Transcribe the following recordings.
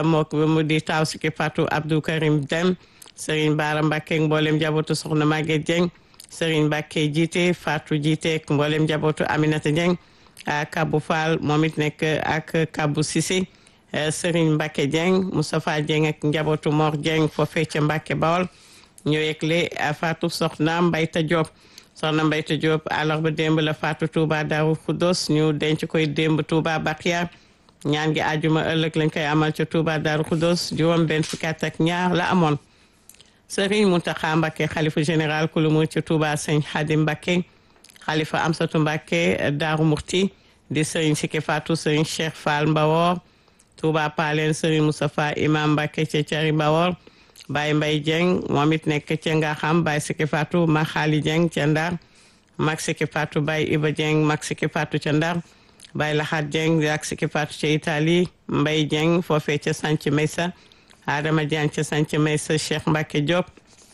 moo ko mu di taaw Siki Fatou Abdou Karim Dem Serigne Bara Mbacke mboolem njabootu soxna Maguette Dieng Serigne Mbacke jiite Fatou jiite mboolem njabootu Aminata Dieng Kabou Fall moom it nekk ak Kabou Cissé Serigne Mbacke Dieng Moustapha Dieng ak njabootu Mor Dieng foofee ca Mbacke Bawol ñoo yegle Fatou soxna Mbayta Diop soxna Mbayta Diop àllarba démb la Fatou Touba Darou Khoudoss ñu denc koy démb Touba Bakia ñaan gi àjjuma ëllëg lañ koy amal ca Touba Darou Khoudoss juróom benn fukki at ak ñaar la amoon Serigne Mountakha Mbacké xalifa général ku lu mu ca Touba Sëñ Khadim Mbacké xalifa Amsatou Mbacké Darou Murti di Serigne Siki Fatou Serigne Cheikh Fall Mbawor Touba Palen Serigne Moustapha Imam Mbacké ca Cari Mbawor Baye Mbaye Dieng moom it nekk ca nga xam Baye Siki Fatou ma Xaali Dieng ca Ndar Mag Siki Fatou Baye Iba Dieng Mag Siki Fatou ca Ndar Baye Laxaat Dieng di ak Siki Fatou ca Italie Mbaye Dieng foofee ca Sanc Meysa Adama Dieng ca Sanc Meysa Cheikh Mbacke Diop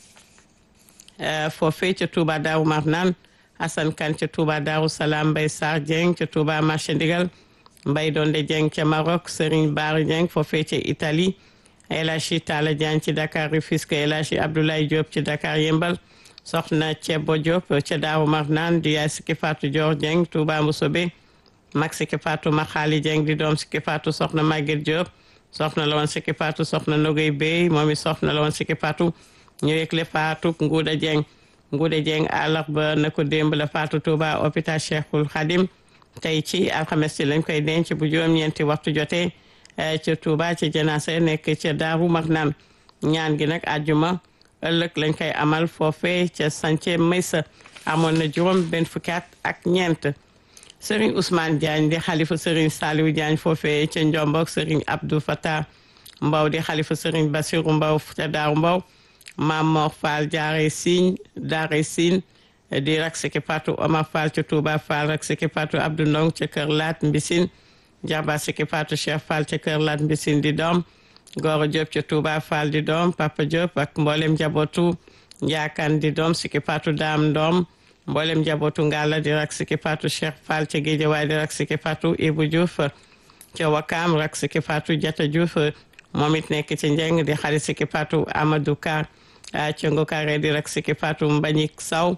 foofee ca Touba Daaru Marnaan Assane Kane ca Touba Daaru Salaam Mbaye Sarr Dieng ca Touba Marché Ndigal Mbaye Donde Dieng ca Maroc Serigne Bara Dieng foofee ca Italie El Hadji Talla Diagne ci Dakar Rufisque El Hadji Abdoulaye Diop ci Dakar Yembal soxna Cebo Diop ca Daaru Marnaan di yaay Siki Fatou Dior Dieng Touba Mboussobé mag Siki Fatou Maxaali Dieng di doom Siki Fatou soxna Maguette Diop soxna la woon Siki Fatou soxna Nogay Bey moom it soxna la woon Siki Fatou ñu yëgle Fatou Nguuda Dieng Nguuda Dieng àllarba na ko démb la Fatou Touba hôpital Cheikhul Khadim tey ci alxames ci lañ koy denc bu juróom-ñeenti waxtu jotee ca Touba ci janaase nekk ca Daaru Marnaan ñaan gi nag àjjuma ëllëg lañ koy amal foofee ca Sance Maysa amoon na juróom benn fukki at ak ñeent Serigne Ousmane Diagne di xalifa Serigne Saliou Diagne foofee ca Njombok Serigne Abdou Fatah Mbaw di xalifa Serigne Bassirou Mbaw ca Daaru Mbaw Maam Mor Fall jaare Signe daare Signe di rak Siki Fatou Omar Fall ca Touba Fall rak Siki Fatou Abdou Ndong ca Kër Laat Mbisin Jaba Siki Fatou Cheikh Fall ca Kër Laat Mbisin di doom Goro Diop ca Touba Fall di doom Papa Diop ak mboolem njabootu Njaakan di doom Siki Fatou Daam doom mboolem njabootu Ngalla di rak Siki Fatou Cheikh Fall ca Géejawaay di rak Siki Fatou Ibou Diouf ca Wakam rak Siki Fatou Jata Diouf moom it nekk ci njeng di xarit Siki Fatou Amadou Ka ca Ngokare di rak Siki Fatou Mbagnick Saw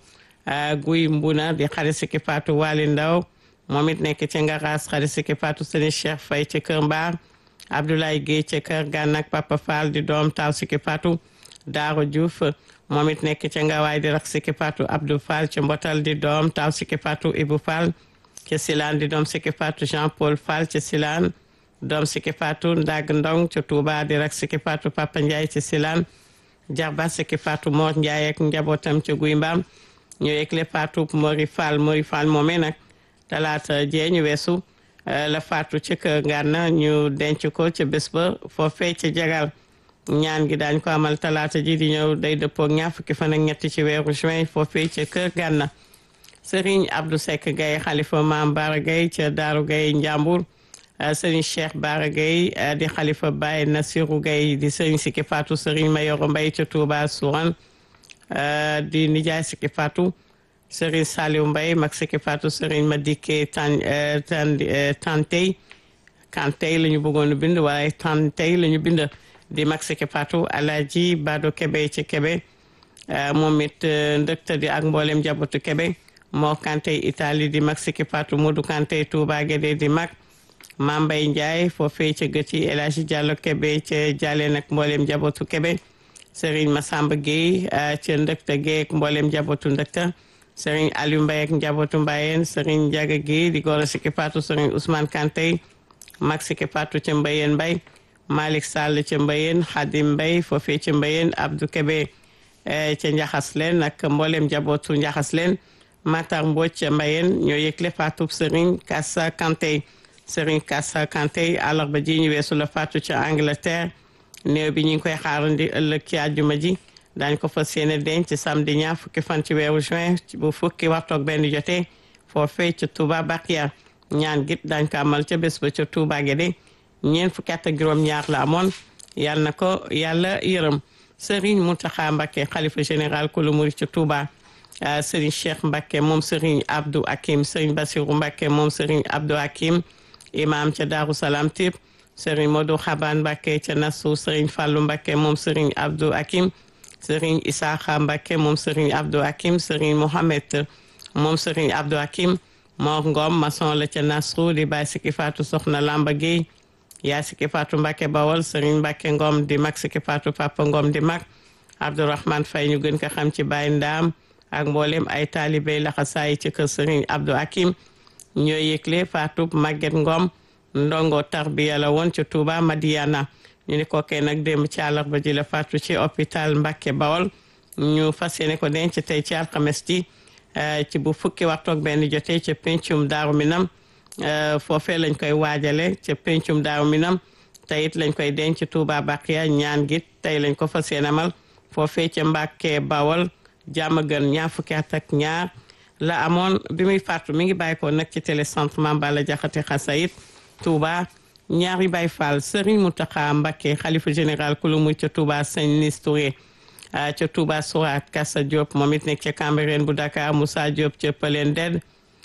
Guy Mbuna di xarit Siki Fatou Wali Ndaw moom it nekk ci Ngaras xarit Siki Fatou Sëni Cheikh Faye ca Kër Mbaar Abdoulaye Guèye ca Kër Gànnak Papa Fall di doom taw Siki Fatou Daaro Diouf moom it nekk ca Ngawaay di rak Siki Fatou Abdou Fall ca Mbotal di doom taw Siki Fatou Ibou Fall ca Silane di doom Siki Fatou Jean Paul Fall ca Silane doom Siki Fatou Ndag Ndong ca Touba di rak Siki Fatou Papa Ndiaye ca Silane Jarba Siki Fatou Mor Ndiaye ak njabootam ca Guy Mbaam ñu yëgle Fatou Mori Fall Mori Fall moomee nag talaata jee ñu weesu la Fatou ci kër Ngànna ñu denc ko ca bés ba foofee ca jagal ñaan gi daañ ko amal talaata ji di ñëw day dëppoo ñaar fukki fan ak ñetti ci weeru juin foofee ca kër Ngànna Serigne Abdou Seck Gaye xalifa Maam Bara Gaye ca Daaru Gaye Njàmbur Serigne Cheikh Bara Gaye di xalifa Baye Nasiru Gaye di Serigne Siki Fatou Serigne Mayoro Mbay ca Touba Souran di nijaay Siki Fatou Serigne Saliou Mbaye mag Siki Fatou Serigne Madike tan tan tantey kantey la ñu bëggoon a bind waaye tantey la ñu bind di mag Siki Fatou Alaaji Bado Kebe ci Kebe moom it ndëkta di ak mboolem njabootu Kebe moo kantey Italie di mag Siki Fatou Modou kantey Touba Guédé di mag Mambay Ndiaye foofee ca gëci El Hadji Diallo Kebe ca Jalle nag mboolem njabootu Kebe Serigne Massamba Gueye ca ndëkta Gueye ak mboolem njabootu ndëkta Serigne Aliou Mbaye ak njabootu Mbayeen Serigne Ndiaga Gueye di goro Siki Fatou Serigne Ousmane Kanté mag Siki Fatou ca Mbayeen Mbaye Malick Sall ca Mbayeen Khadim Mbaye foofee ca Mbayeen Abdou Kebe ca Njaxas leen ak mboolem njabootu Njaxas leen Matar Mbodj ca Mbayeen ñoo yëgle Fatou Serigne Kassa Kanté Serigne Kassa Kanté àllarba ji ñu weesu la Fatou ca Angleterre néew bi ñu ngi koy xaarandi ëllëg ci àjjuma ji daañ ko fas yéene denc samedi ñaar fukki fan ci weeru juin bu fukki waxtu ak benn jotee foofee ca Touba Bakia ñaan git daañ ko amal ca bés ba ca Touba Guédé ñeent fukki at ak juróom-ñaar la amoon yal na ko yàlla yërëm Serigne Mountakha Mbacké xalifa général kulu murid ca Touba Serigne Cheikh Mbacké moom Serigne Abdou Hakim Serigne Bassirou Mbacké moom Serigne Abdou Hakim imam ca Darou Salam Tip Serigne Modou Xaban Mbacke ca Nassau Serigne Fallou Mbacke moom Serigne Abdou Hakim Serigne Isaaxa Mbacke moom Serigne Abdou Hakim Serigne Mohamed moom Serigne Abdou Hakim Mor Ngom maçon la ca Nassau di bàyyi Siki Fatou Soxna Lamba Gueye yaa Siki Fatou Mbacke Bawol Serigne Mbacke Ngom di mag Siki Fatou Papa Ngom di mag Abdourahmane Faye ñu gën ko xam ci Baye Ndaam ak mboolem ay taalibey laxasaay ci kër Serigne Abdou Hakim ñoo yëgle Fatou Maguette Ngom ndongo tarbiya la woon ci Touba Madiana ñu ni kookee nag démb ci àllarba ji la faatu ci hôpital Mbacke Bawol ñu fas yéene ko denc tey ci alxames ji ci bu fukki waxtu ak benn jotee ca pencum Daaru Minam foofee lañ koy waajale ca pencum Daaru Minam tey it lañ koy denc Touba Baqiya ñaan gi tey lañ ko fas yéene amal foofee ca Mbacke Bawol jàmm gën ñaar fukki at ak ñaar la amoon bi muy faatu mi ngi bàyyi ko nag ci télécentre Mame Balla Diakhaté Xasayit Touba ñaari Baay Faal Serigne Mountakha Mbacké xalifa général kulumu ca Touba Sëñ Nis Touré ca Touba Soura Kassa Diop moom it nekk ca Cambérène bu Dakar Moussa Diop ca Pëleen Ded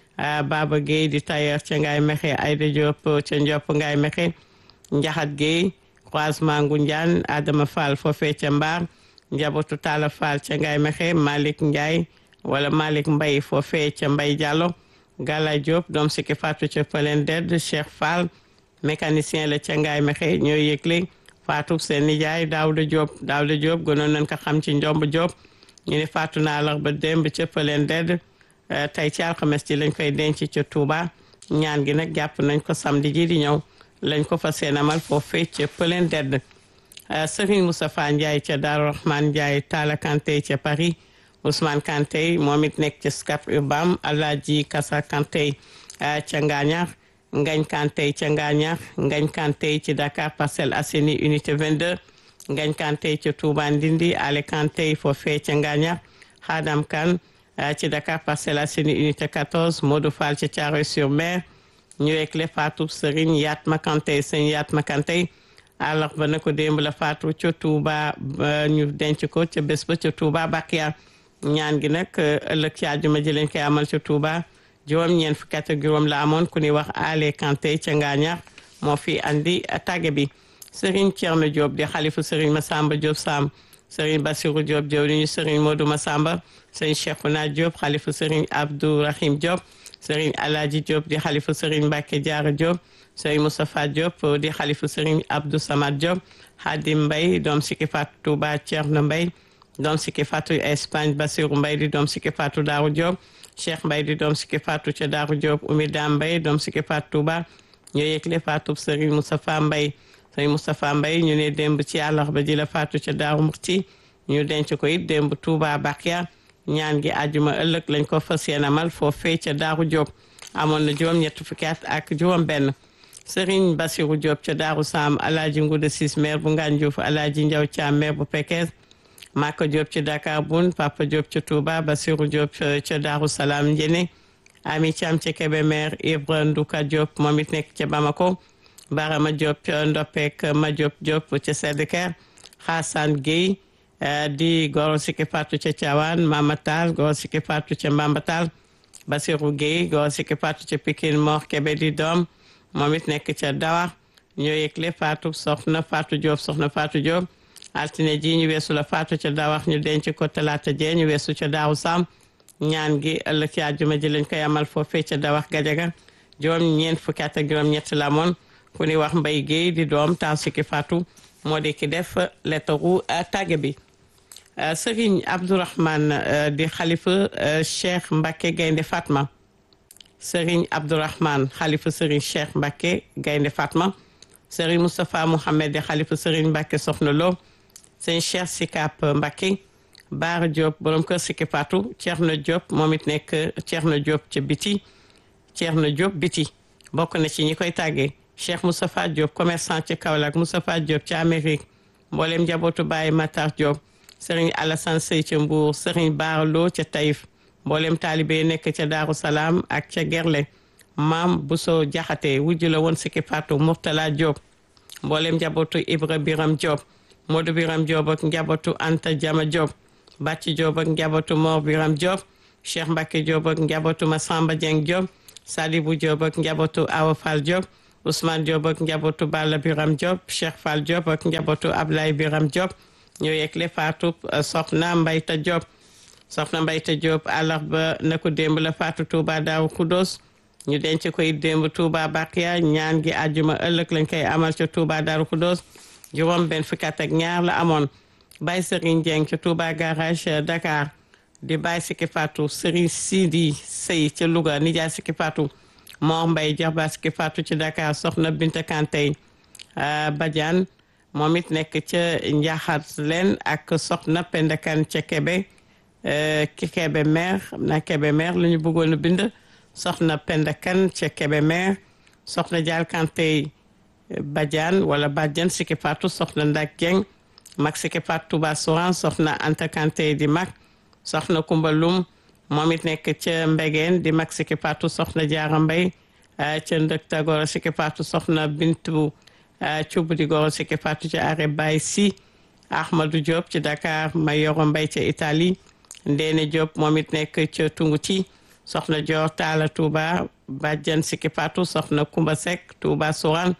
Baba Gueye di tailleur ca Ngaye Mexe Aïda Diop ca Ndiop Ngaye Mexe Njaxat Gueye croisement Ngoundiane Adama Fall foofee ca Mbar njabootu Talla Fall ca Ngaye Mexe Malick Ndiaye wala Malick Mbaye foofee ca Mbaye Diallo Gala Diop doom sikki faatu ca Pëleen Ded Cheikh Fall mécanicien la ca Ngaye Mexe ñoo yëgle faatu seen nijaay Daouda Diop Daouda Diop gënoon nañ ko xam ci njomb Diop ñu ne faatu naa la ba démb ca Pëleen Ded tey ci alxames ci lañ koy denc ca Touba ñaan gi nag jàpp nañ ko samedi ji di ñëw lañ ko fa seen amal foofee ca Pëleen Ded Serigne Moustapha Ndiaye ca Darou Rahman Ndiaye Talla Kanté ca Paris Ousmane Kanté moom it nekk ci Scat Urbam Alaaji Kasa Kanté ca Ngaañaar Ngañ Kanté ca Ngaañaar Ngañ Kanté ci Dakar Parcelles Assainies unité 22 Ngañ Kanté ca Touba Ndindi Ale Kanté foofee ca Ngaañaar Xaadam Kan ci Dakar Parcelles Assainies unité 14 Modou Fall ca Thiaroye-sur-Mer ñu ekle Fatou Serigne Yatma Kanté sëñ Yatma Kanté àllarba na ko démb la faatu ca Touba ñu denc ko ca bés ba ca Touba Bakiya ñaan gi nag ëllëg ci àjjuma ji lañ koy amal ca Touba juróom ñeent fukki at ak juróom la amoon ku ñuy wax Ale Kanté ca Ngaañaar moo fi andi tàgge bi Serigne Thierno Diop di xalifu Serigne Massamba Diop Sam Serigne Bassirou Diop jëwriñu Serigne Modou Massamba Serigne Cheikhouna Diop xalifu Serigne Abdou Rahim Diop Serigne Alaaji Diop di xalifu Serigne Mbacke Diarra Diop Serigne Moustapha Diop di xalifu Serigne Abdou Samad Diop Hadim Mbaye doom sikki faatu Touba Thierno Mbaye doom sikki faatu Espagne Bassirou Mbaye di doom sikki faatu Daaru Diop Cheikh Mbaye di doom sikki faatu ca Daaru Diop Oumy Dam Mbaye doom sikki faatu Touba ñoo yëgle faatu Serigne Moustapha Mbaye Serigne Moustapha Mbaye ñu ne démb ci àllarba ji la faatu ca Daaru Murti ñu denc ko it démb Touba Bakia ñaan gi àjjuma ëllëg lañ ko fas yéene amal foofee ca Daaru Diop amoon na juróom ñett fukki at ak juróom benn Serigne Bassirou Diop ca Daaru Sam Alaaji Nguda Sis maire bu Ngane Diouf Alaaji Ndiaw Thiam maire bu Pekes Maka Diop ci Dakar Bun Papa Diop ca Touba Bassirou Diop ca Daaru Salaam Njene Ami Thiam ca Kébémer Ibra Nduka Diop moom it nekk ca Bamako Barama Diop ca Ndopek Ma Diop Diop ca Sédhiker Xaasaan Guèye di goro sikki faatu ca Thiawane Mama Tall goro sikki faatu ca Mbamba Tall Bassirou Guèye goro sikki faatu ca Pikine Mor Kébé di doom moom it nekk ca Dawa ñoo yëgle faatu soxna Fatou Diop soxna Fatou Diop altine ji ñu weesu la faatu ca Dawax ñu denc ko talaata jee ñu weesu ca Daawu Sam ñaan gi ëllëg ci àjjuma ji lañ koy amal foofee ca Dawax Gajaga juróom ñeent fukki at ak juróom ñett la moon ku ni wax Mbay Guèye di doom taw sikki faatu moo di ki def lettaru tàgge bi Serigne Abdourahmane di xalifa Cheikh Mbacke Gaynde Fatma Serigne Abdourahmane xalifa Serigne Cheikh Mbacke Gaynde Fatma Serigne Moustapha Mouhamed di xalifa Serigne Mbacke Soxna Lo sëñ Cheikh Sikap Mbacke Baara Diop borom kër Sikki Fatou Thierno Diop moom it nekk Thierno Diop ca biti Thierno Diop biti bokk na ci ñi koy tàggee Cheikh Moustapha Diop commerçant ca Kaolack Moustapha Diop ca Amérique mboolem njabootu Baye Matar Diop Serigne Alassane Sey ca Mbour Serigne Baara Lo ca Taïf mboolem taalibe nekk ca Daaru Salaam ak ca Gerle maam Bousso Jaxate wujju la woon Sikki Fatou Mourtala Diop mboolem njabootu Ibra Biram Diop Modou Biram Diop ak njabootu Anta Jama Diop Bàcci Diop ak njabootu Mor Biram Diop Cheikh Mbacke Diop ak njabootu Massamba Dieng Diop Sadibou Diop ak njabootu Awa Fall Diop Ousmane Diop ak njabootu Balla Biram Diop Cheikh Fall Diop ak njabootu Ablaye Biram Diop ñoo yegle faatu soxna Mbayta Diop soxna Mbayta Diop àllarba na ko démb la faatu Touba Daaru Kudos ñu denc koy démb Touba Bakia ñaan gi àjjuma ëllëg lañ koy amal ca Touba Daaru Kudos juróom benn fukki at ak ñaar la amoon Baye Serigne Dieng ca Touba garage Dakar di Baye Siki Fatou Serigne Sidi Sey ca Louga nijaay Siki Fatou Mor Mbaye Jarba Siki Fatou ci Dakar soxna Binta Kantey Badiane moom it nekk ca Njaxat leen ak soxna Penda Kan ca Kebe ki Kebe maire xam naa Kebe maire la ñu bëggoon a bind soxna Penda Kan ca Kebe maire soxna Dial Kantey Badiane wala Badiane Siki Fatou soxna Ndak Dieng mag Siki Fatou Touba Soran soxna Anta Kantey di mag soxna Kumba Lum moom it nekk ca Mbegeen di mag Siki Fatou soxna Jaara Mbay ca Ndëkta Goro Siki Fatou soxna Bintu Cubb di Goro Siki Fatou ca Are Bay Si Ahmadou Diop ci Dakar Mayoro Mbay ca Italie Ndeene Diop moom it nekk ca Tunguti soxna Dior Taala Touba Badiane Siki Fatou soxna Kumba Seck Touba Soran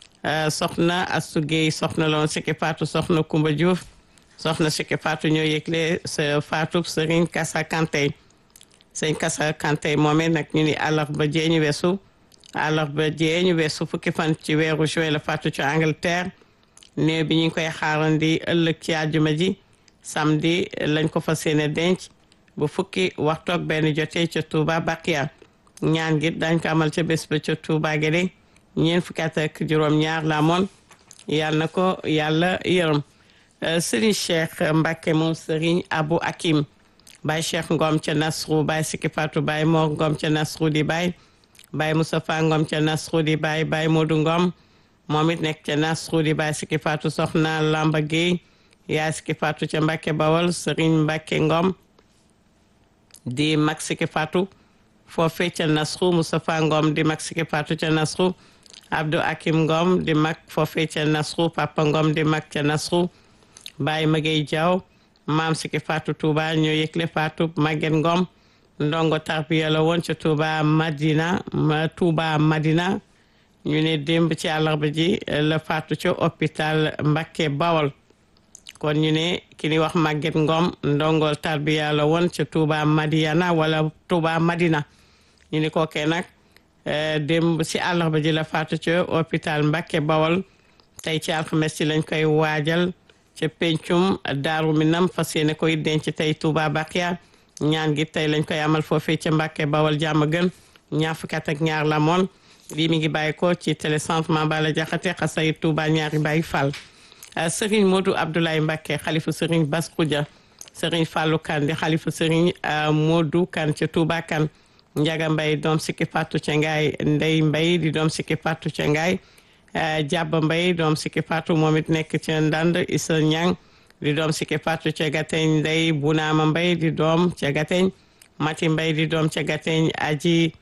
soxna Astu Gueye soxna loon Siki Fatou soxna Kumba Diouf soxna Siki Fatou ñoo yëgle sa Fatou Serigne Kassa Kanté sëñ Kassa Kanté moomee nag ñu ni àllarba jee ñu weesu àllarba jee ñu weesu fukki fan ci weeru juin la Fatou ci Angleterre néew bi ñu ngi koy xaarandi ëllëg ci àjjuma ji samedi lañ ko fas yéene denc bu fukki waxtoog benn jotee ca Touba Bakia ñaan gi dañ ko amal ca bés ba ca Touba Guédé ñeent fukki at ak juróom-ñaar la amoon yàlla na ko yàlla yërëm Serigne Cheikh Mbacke moom Serigne Abou Hakim Baye Cheikh Ngom ca Nasrou Baye Siki Fatou Baye Mor Ngom ca Nasrou di Baye Baye Moustapha Ngom ca Nasrou di Baye Baye Modou Ngom moom it nekk ca Nasrou di Baye Siki Fatou Soxna Lamba Gueye yaay Siki Fatou ca Mbacke Bawol Serigne Mbacke Ngom di mag Siki Fatou foofee ca Nasrou Moustapha Ngom di mag Siki Fatou ca Nasrou Abdou Hakim Ngom di mag foofee ca Nasrou Papa Ngom di mag ca Nasrou Baye Magey Diaw maam Siki Fatou Touba ñoo yëgle Fatou Maguette Ngom ndongo tarbiya la woon ca Touba Madina ma Touba Madina ñu ne démb ci àllarba ji la Fatou ca hôpital Mbacké Bawol kon ñu ne ki ni wax Maguette Ngom ndongo tarbiya la woon ca Touba Madiana wala Touba Madina ñu ni kookee nag démb ci àllarba ji la Fatou ca hôpital Mbacké Bawol tey ci alxames ci lañ koy waajal ca pencum daaru minam fas yéene koy denc tey Touba Bakia ñaan gi tey lañ koy amal foofee ca Mbàkke Bawal jàmm gën ñaar fukki at ak ñaar la moon lii mi ngi bàyyi ko ci télécentre Mambala Jaxate xasay Touba ñaari Baay Fall Serigne Modou Abdoulaye Mbacke xalifu Serigne Bass Khoudia Serigne Fallou Kane di xalifu Serigne Modou Kane ca Touba Kane Njaga Mbay doom sikki Fatou ca Ngaay Ndey Mbay di doom sikki Fatou ca Ngaay Jàbba Mbay doom sikki Fatou moom it nekk ca Ndand Issa Ñang di doom sikki Fatou ca Gateñ Ndey Bunaama Mbay di doom ca Gateñ Mati Mbay di doom ca Gateñ Aji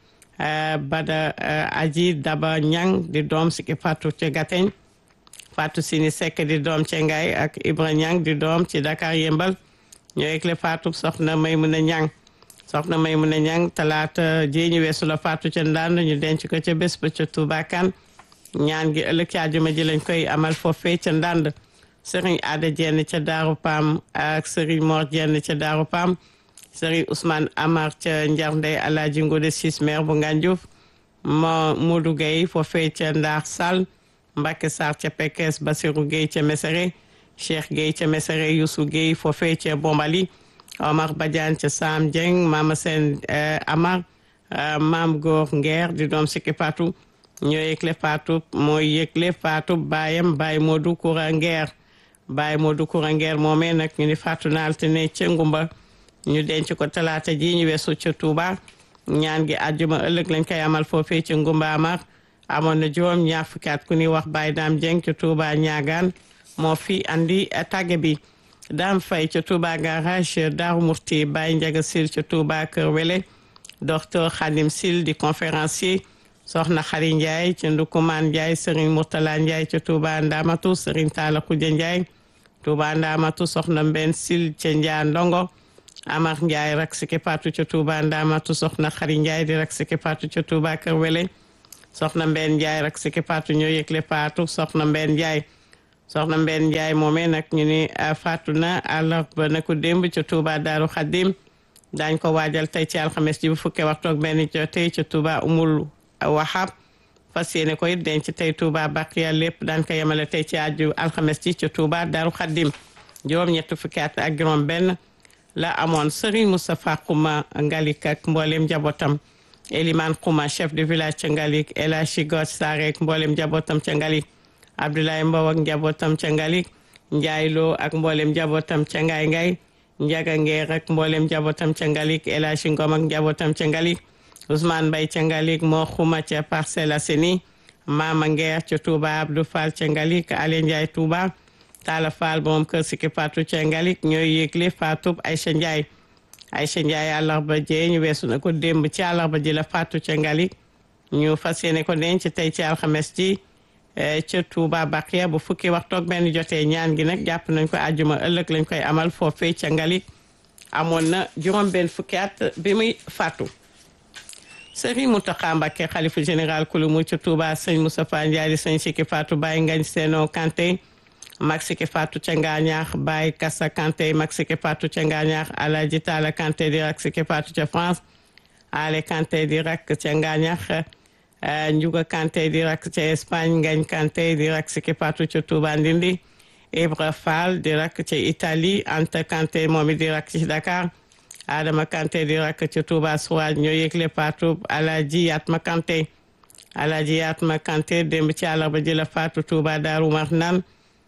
Bada Aji Daba Ñang di doom sikki Fatou ca Gateñ Fatou Sini Seck di doom ca Ngaay ak Ibra Ñang di doom ci Dakar Yëmbal ñoo yëgle Fatou soxna Maymuna Ñang soxna Maymuna Ñang talaata ji ñu weesu la Fatou ca Ndand ñu denc ko ca bés ba ca Touba Kane ñaan gi ëllëg ci àjjuma ji lañ koy amal foofee ca Ndand Serigne Ada Jenn ca Daaru Pam ak Serigne Mor Jenn ca Daaru Pam Serigne Ousmane Amar ca Njar Ndey Alaaji Ngode Sis maire bu Ngandiouf mo Modou Gueye foofee ca Ndar Sall Mbacke Sarr ca Pekes Basirou Gueye ca Mesere Cheikh Gueye ca Mesere Youssou Gueye foofee ca Bombali Omar Badiane ca Sam Dieng Mama Sen Amar Maam Góor Ngeer di doom sikki Fatou ñoo yëgle Fatou mooy yëgle Fatou baayam Baye Modou Koura Ngeer Baye Modou Koura Ngeer moomee nag ñu ni Fatou na altine ca Ngumba ñu denc ko talaata ji ñu weesu ca Touba ñaan gi àjjuma ëllëg lañ koy amal foofee ca Ngumba Amar amoon na juróom ñaar fukki at ku ni wax Baye Dame Dieng ca Touba ñaagaan moo fi andi tàgge bi Dame Faye ca Touba garage Darou Murti Baye Ndiaga Sil ca Touba Kër Wele docteur Khadim Sil di conférencier soxna Xari Ndiaye ca Ndukumaan Ndiaye Serigne Mourtala Ndiaye ca Touba Ndamatu Serigne Talla Khoudia Ndiaye Touba Ndamatu soxna Mben Sil ca Njaa Ndongo Amar Ndiaye rak siki patu ca Touba Ndamatu soxna Xari Ndiaye di rak siki patu ca Touba Kër Wele soxna Mbène Ndiaye rak Siki Fatou ñoo yëgle faatu soxna Mbène Ndiaye soxna Mbène Ndiaye moomee nag ñu ni faatu na àllarba na ko démb ca Touba Daaru Xaddim daañ ko waajal tey ci alxames ji bu fukkee waxtu ak benn jotee ca Touba Umul Wahab fas yéene ko it denc tey Touba Baqiya lépp daan ko yemale tey ci aju alxames ji ca Touba Daaru Xaddim juróom-ñett fukki at ak juróom benn la amoon Serigne Moustapha Xuma Ngalik ak mboolem njabootam Eliman Xuma chef de village ca Ngalik El Hadji God Sarr ak mboolem njabootam ca Ngalik Abdoulaye Mbow ak njabootam ca Ngalik Ndiaye Lo ak mboolem njabootam ca Ngay Ngay Njaga Ngeer ak mboolem njabootam ca Ngalik El Hadji Ngom ak njabootam ca Ngalik Ousmane Mbaye ca Ngalik moo Xuma ca Parcelles Assainies Mama Ngeer ca Touba Abdou Fall ca Ngalik Ale Ndiaye Touba Talla Fall moom kër Siki Fatou ca Ngalik ñooy yëgle Fatou Aïcha Ndiaye Aïcha Ndiaye àllarba jee ñu weesu na ko démb ci àllarba ji la Fatou ca Ngalik ñu fas yéene ko denc tey ci alxames ji ca Touba Baqiya bu fukki waxtu ak benn jotee ñaan gi nag jàpp nañ ko àjjuma ëllëg lañ koy amal foofee ca Ngalik amoon na juróom benn fukki at bi muy faatu Serigne Mountakha Mbacké xalifa général kulu mu ca Touba sëñ Moustapha Ndiaye di sëñ Siki Fatou Baye Ngagne Seno Kanté mag Siki Fatou ca Ngaañaax Baye Kassa Kanté mag Siki Fatou ca Ngaañaax Alaji Talla Kanté di rak Siki Fatou ca France Ale Kanté di rak ca Ngaañaax Njuga Kanté di rak ca Espagne Ngagne Kanté di rak Siki Fatou ca Touba Ndindi Ibra Fall di rak ca Italie Anta Kanté moom it di rak ci Dakar Adama Kanté di rak ca Touba Souad ñoo yëgle Fatou Alaji Yatma Kanté Alaji Yatma Kanté démb ci àllarba ji la Fatou Touba Daaru Marnaan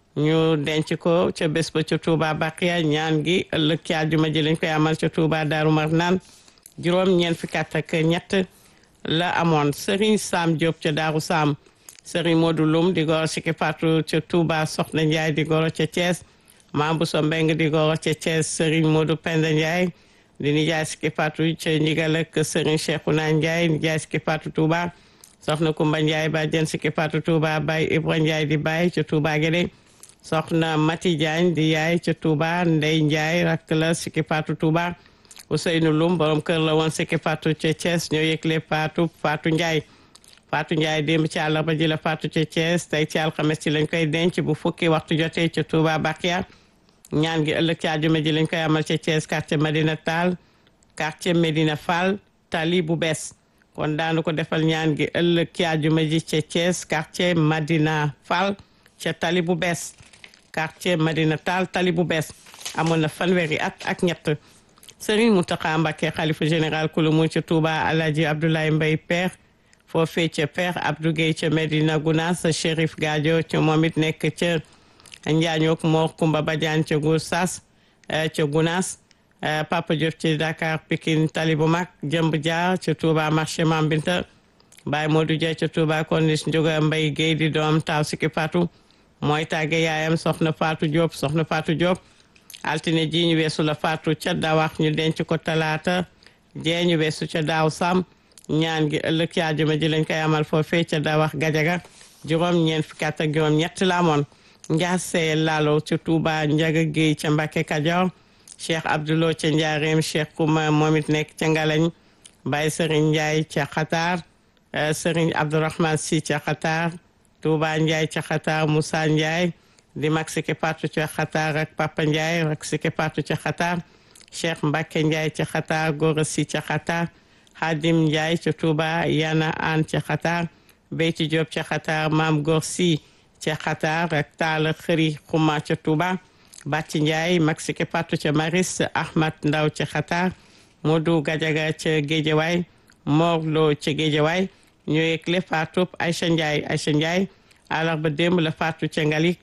ñu denc ko ca bés ba ca Touba Baqiya ñaan gi ëllëg ci àjjuma ji lañ koy amal ca Touba Daaru Marnaan juróom ñeent fukki at ak ñett la amoon Serigne Sam Diop ca Daaru Sam Serigne Modou Loum di goro Siki Fatou ca Touba Soxna Ndiaye di goro ca Thiès Mame Bousso Mbeng di goro ca Thiès Serigne Modou Penda Ndiaye di nijaay Siki Fatou ca Ndigal ak Serigne Cheikhouna Ndiaye nijaay Siki Fatou Touba Soxna Kumba Ndiaye ba jën Siki Fatou Touba Baye Ibra Ndiaye di Baye ca Touba Guédé soxna Mati Diagne di yaay ca Touba Ndey Ndiaye rakk la Siki Fatou Touba Ousseynou Loum borom kër la woon Siki Fatou ca Thiès ñoo yëgle Fatou Fatou Ndiaye Fatou Ndiaye démb ci àllarba ji la Fatou ca Thiès tey ci alxames ci lañ koy denc bu fukki waxtu jotee ca Touba Bakia ñaan gi ëllëg ci àjjuma ji lañ koy amal ca Thiès quartier Medina Tall quartier Medina Fall tali bu bees kon daanu ko defal ñaan gi ëllëg ci àjjuma ji ca Thiès quartier Medina Fall ca tali bu bees quartier Madina Tall tali bu bees amoon na fanweeri at ak ñett Serigne Mountakha Mbacké xalifa général kulu mu ca Touba Alhaji Abdoulaye Mbaye Père foofee ca Père Abdou Gueye ca Medina Gounass Chérif Gadio ca moom it nekk ca Njaañook Mor Kumba Badiane ca Gossas ca Gounass Papa Diop ci Dakar Pikine tali bu mag Jëmb Dia ca Touba marché Mambinta Baye Modou Dia ca Touba Corniche Njoga Mbaye Gueye di doom taw Siki Fatou mooy tàgge yaayam soxna Fatou Diop soxna Fatou Diop altine ji ñu weesu la Fatou ca dawax ñu denc ko talaata jee ñu weesu ca daaw sam ñaan gi ëllëg ci àjjuma ji lañ koy amal foofee ca dawax gajaga juróom ñeent fukki at ak juróom ñett la amoon njaasee laalo ca Touba Njaga Géey ca Mbàkke Kajoor Cheikh Abdoulo ca Njaareem Cheikh Kouma moom it nekk ca Ngalañ Baye Serigne Ndiaye ca Xataar Serigne Abdourahmane Si ca Xataar Touba Ndiaye ca Xataar Moussa Ndiaye di mag Siki Fatou ca Xataar ak Papa Ndiaye ak Siki Fatou ca Xataar Cheikh Mbacke Ndiaye ca Xataar Gora Si ca Xataar Hadim Ndiaye ca Touba Yana An ca Xataar Beyti Diop ca Xataar Maam Gor Si ca Xataar ak Talla Xëri Xuma ca Touba Bàcci Ndiaye mag Siki Fatou ca Maris Ahmad Ndaw ca Xataar Modou Gadiaga ca Géejawaay Mor Lo ca Géejawaay ñoo yëgle Fatou Aïcha Ndiaye Aïcha Ndiaye àllarba démb la Fatou ca Ngalik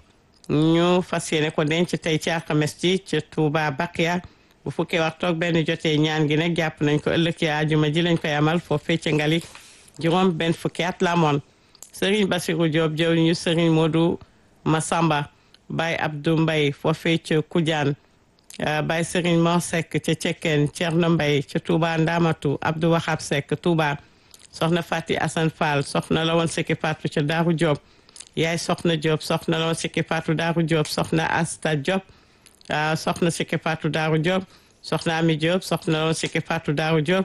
ñu fas yéene ko denc tey ci alxames ji ca Touba Baqiya bu fukkee waxtu ak benn jotee ñaan gi nag jàpp nañ ko ëllëg ci àjjuma ji lañ koy amal foofee ca Ngalik juróom benn fukki at la amoon Serigne Bassirou Diop jëw ñu Serigne Modou Massamba Baye Abdou Mbaye foofee ca Koudiane Baye Serigne Mor Seck ca Cekkeen Thierno Mbaye ca Touba Ndamatu Abdou Wahab Seck Touba soxna Fati Assane Fall soxna la woon Siki Fatou ca Daaru Diop yaay soxna Diop soxna la woon Siki Fatou Daaru Diop soxna Asta Diop soxna Siki Fatou Daaru Diop soxna Ami Diop soxna la woon Siki Fatou Daaru Diop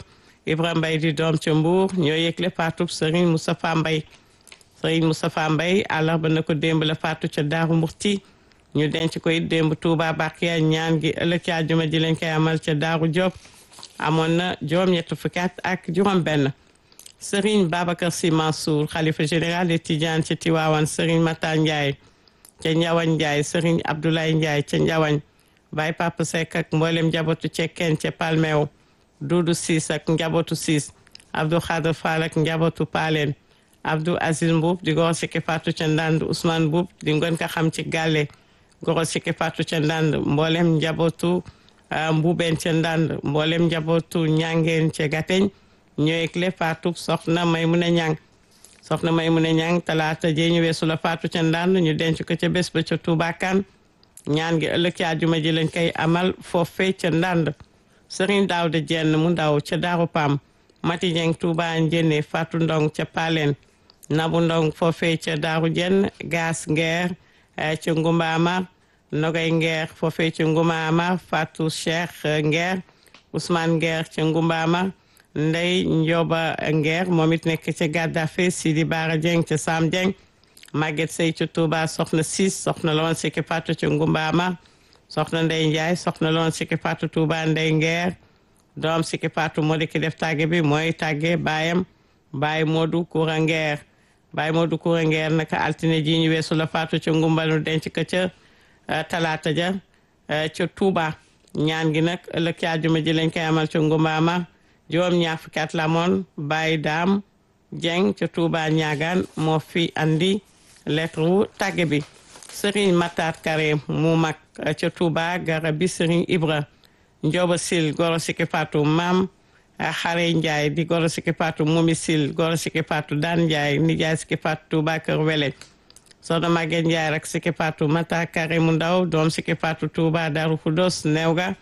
Ibra Mbay di doom ca Mbuur ñoo yëgle faatu Serigne Moustapha Mbay Serigne Moustapha Mbay àllarba na ko démb la faatu ca Daaru Murti ñu denc ko it démb Touba Bakiya ñaan gi ëllëg ci àjjuma ji lañ koy amal ca Daaru Diop amoon na juróom-ñett fukki at ak juróom-benn Serigne Babacar Sy Mansour xalifa général de Tidiane ca Tiwaawan Serigne Matar Ndiaye ca Njawañ Ndiaye Serigne Abdoulaye Ndiaye ca Njawañ Baye Papa Seck ak mboolem njabootu cekkeen ca Palmeew Duudu Siis ak njabootu Siis Abdou Khadre Fall ak njabootu Paaleen Abdou Aziz Mbuub di goro sikki faatu ca Ndand Ousmane Mbuub di ngën ko xam ci Gàlle goro sikki faatu ca Ndand mboolem njabootu Mbuubeen ca Ndand mboolem njabootu Ñangeen ca Gateñ ñooy le faatu soxna Maymuna Ñang soxna Maymuna Ñang talaata jee ñu weesu la faatu ca Ndand ñu denc ko ca bés ba ca Tuubaa Kan ñaan gi ëllëg ci àjjuma ji lañ koy amal foofee ca Ndand Sëriñ Daawda Jenn mu ndaw ca Daaru Pam Mati Jeng Tuuba Njenne Faatu Ndong ca Paleen Nabu Ndong foofee ca Daaru Jenn Gaas Ngeer ca Ngumbaama Nogay Ngeer foofee ca Ngumbaama Faatu Cheikh Ngeer Ousmane Ngeer ca Ngumbaama Ndey Njoba Ngeer moom it nekk ca Gaddafe Sidi Baara Jeng ca Sam Jeng Maguette Sey ca Touba soxna Sis soxna la woon sikki Faatu ca Ngumbaama soxna Ndey Njaay soxna la woon sikki Faatu Touba Ndey Ngeer doom sikki Faatu moo di ki def tàgge bi mooy tàgge baayam baay Moodu Kura Ngeer baay Moodu Kura Ngeer naka altine ji ñu weesu la faatu ca ngumbalu denc ko ca talaata ja ca Touba ñaan gi nag ëllëg ci àjjuma ji lañ koy amal ca ngumbaama juróom ñaar fukki at la moon baay daam Jeng ca Touba ñaagaan moo fi andi lettre wu tàgge bi Serigne Matar Kare mu mag ca Touba gara bi Serigne Ibra Njoba Sil goro sikki faatu maam xare Njaay di goro sikki faatu Mumi Sil goro sikki faatu daan Njaay nijaay sikki faatu Touba Kër Wele soxna Maguette Njaay rek sikki faatu Mata Kare mu ndaw doom sikki faatu Touba Daaru Xudos neew ga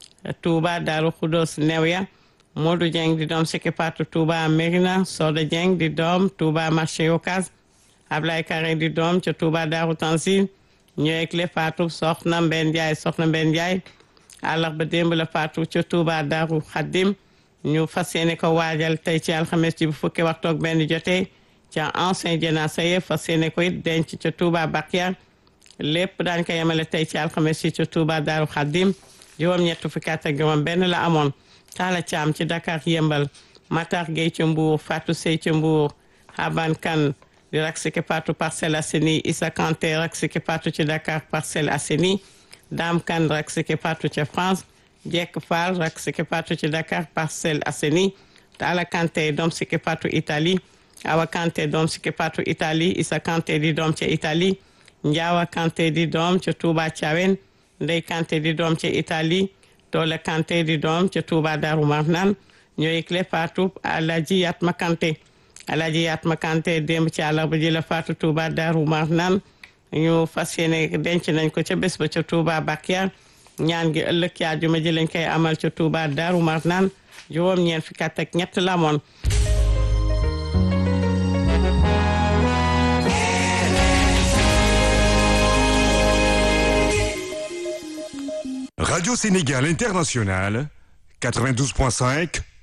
Touba Daaru Xudos neew ya Modou Dieng di doom sikki faatu Touba Mérina Soda Dieng di doom Touba marché Ocass Ablaye Kare di doom ca Touba Daaru Tanzil ñëweg le faatu soxna Mbenn Njaay soxna Mbenn Njaay àllarba démb la faatu ca Touba Daaru Xaddim ñu fas yéene ko waajal tey ci alxames ji bu fukki waxtu ak benn jotee ca ancien jénasa ye fas yéene ko it denc ca Touba Bakiya lépp daañ ko yemale tey ci alxames ji ca Touba Daaru Xaddim juróom-ñett fukki at ak juróom benn la amoon Talla Caam ci Dakar yëmbal Matar Gueye ca Mbuur Fatou Sey ca Mbuur Haban Kan di rak siki Fatou Parcelles Assainies Issa Kanté rak siki Fatou ci Dakar Parcelles Assainies Dame Kane rak siki Fatou ca France Jekk Fall rak siki Fatou ci Dakar Parcelles Assainies Talla Kanté doom siki Fatou Italie Awa Kanté doom siki Fatou Italie Issa Kanté di doom ca Italie Njaawa Kanté di doom ca Touba Thiawen Ndey Kanté di doom ca Italie Toole Kanté di doom ca Touba Darou Marnane ñoo yëgle Fatou Alaji Yatma Kanté Alaji Yatma Kanté démb ci àllarba ji la Fatou Touba Darou Marnane ñu fas yéene denc nañ ko ca bés ba ca Touba Bakiya ñaan gi ëllëg ci àjjuma ji lañ koy amal ca Touba Darou Marnane juróom ñeent fukki at ak ñett la moon Radio Sénégal International, 92.5